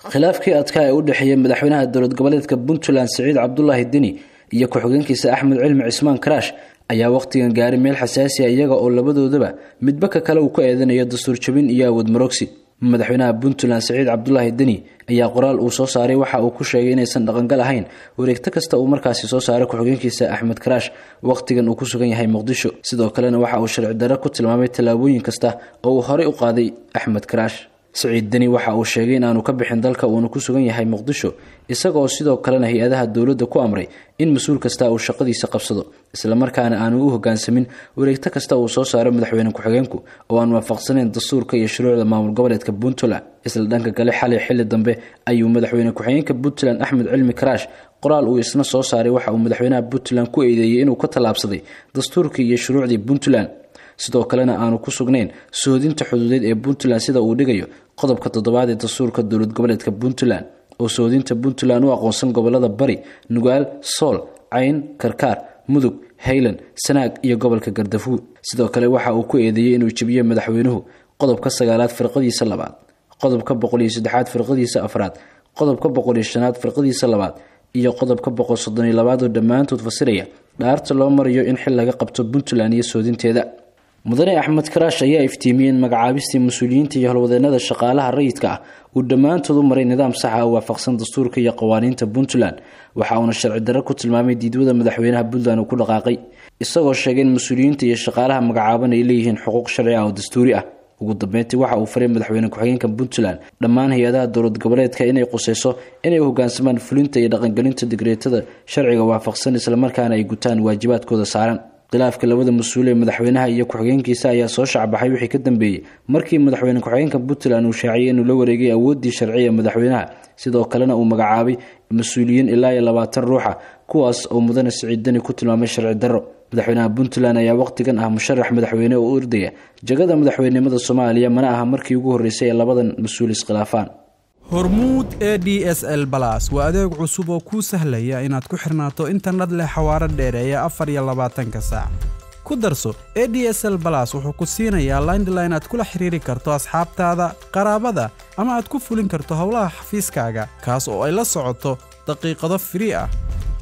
khilaafkii adkaa ee u dhexeeyey madaxweynaha dowlad goboleedka puntland siciid cabdulaahi deni iyo ku-xigeenkiisa axmed cilmi cismaan karaash ayaa wakhtigan gaaray meel xasaasi a iyaga oo labadoodaba midba ka kale uu ku eedanayo dastuur jabin iyo awood marogsi madaxweynaha puntland siciid cabdulaahi deni ayaa qoraal uu soo saaray waxa uu ku sheegay inaysan dhaqangal ahayn wareegto kasta uu markaasi soo saaray ku-xigeenkiisa axmed karaash wakhtigan uu ku sugan yahay muqdisho sidoo kalena waxa uu sharci darro ku tilmaamay tallaabooyin kasta oo uu horey u qaaday axmed karaash siciid deni waxa uu sheegay in aanu ka bixin dalka uuna ku sugan yahay muqdisho isagaoo sidoo kalena hay-adaha dowladda ku amray in mas-uul kasta uu shaqadiisa qabsado islamarkaana aanu u hogaansamin wareegto kasta uu soo saaro madaxweyne ku-xigeenku oo aan waafaqsanayn dastuurka iyo shuruucda maamul goboleedka puntland isla dhanka kale xalay xilli dambe ayuu madaxweyne ku-xigeenka puntland axmed cilmi karaash qoraal uu isna soo saaray waxa uu madaxweynaha puntland ku eedeeyey inuu ka tallaabsaday dastuurkii iyo shuruucdii puntland sidoo kalena aanu ku sugnayn soodinta xuduudeed ee puntland sida uu dhigayo qodobka toddobaad ee dastuurka dowlad goboleedka puntland oo soodinta puntland u aqoonsan gobolada bari nugaal sool cayn karkaar mudug haylan sanaag iyo gobolka gardafuur sidoo kale waxa uu ku eedeeyey inuu jebiyo madaxweynuhu qodobka sagaalaad firqadiisa labaad qodobka boqoliyo saddexaad firqadiisa afraad qodobka boqoliyo shanaad firqadiisa labaad iyo qodobka boqol soddoniyo labaad oo dhammaantood fasiraya dhaarta loo marayo in xil laga qabto puntland iyo soodinteeda mudane axmed karaash ayaa iftiimiyey in magacaabistii mas-uuliyiinta iyo howlwadeenada shaqaalaha rayidka ah uu dhammaantood u maray nidaam saxa oo waafaqsan dastuurka iyo qawaaniinta puntland waxa uuna sharci darro ku tilmaamay diidwada madaxweynaha puntland uu ku dhaqaaqay isagoo sheegay in mas-uuliyiinta iyo shaqaalaha magacaaban ay leeyihiin xuquuq sharci ah oo dastuuri ah ugu dambeyntii waxa uu faray madaxweyne ku-xigeenka puntland dhammaan hay-adaha dowlad goboleedka inay quseyso inay u hogaansamaan fulinta iyo dhaqangelinta digreetada sharciga waafaqsan islamarkaana ay gutaan waajibaadkooda saaran khilaafka labada mas-uul ee madaxweynaha iyo ku-xigeenkiisa ayaa soo shacbaxay wixii ka dambeeyey markii madaxweyne ku-xigeenka puntland uu shaaciyey inuu la wareegay awooddii sharciya madaxweynaha sidoo kalena uu magacaabay mas-uuliyiin ilaa iyo labaatan ruuxa kuwaas oo mudane siciid deni ku tilmaamay sharci darro madaxweynaha puntland ayaa wakhtigan ah musharax madaxweyne oo u ordaya jagada madaxweynenimada soomaaliya mana aha markii ugu horreysay ee labadan mas-uul iskhilaafaan hormuud e d s l balas waa adeeg cusub oo kuu sahlaya inaad ku xirnaato internet leh xawaaro dheereeya afar iyo labaatanka saac ku darso e d s l balas wuxuu ku siinayaa laindline aad kula xiriiri karto asxaabtaada qaraabada ama aad ku fulin karto howlaha xafiiskaaga kaas oo ay la socoto daqiiqado firii ah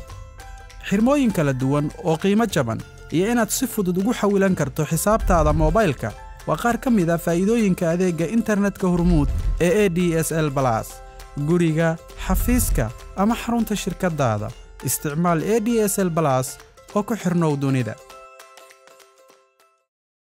xirmooyin kala duwan oo qiimo jaban iyo inaad si fudud ugu xawilan karto xisaabtaada moobaylka waa qaar ka mid a faa'iidooyinka adeegga internetka hormuud ee e d s l balas guriga xafiiska ama xarunta shirkaddaada isticmaal e d s l balas oo ku xidhnow dunida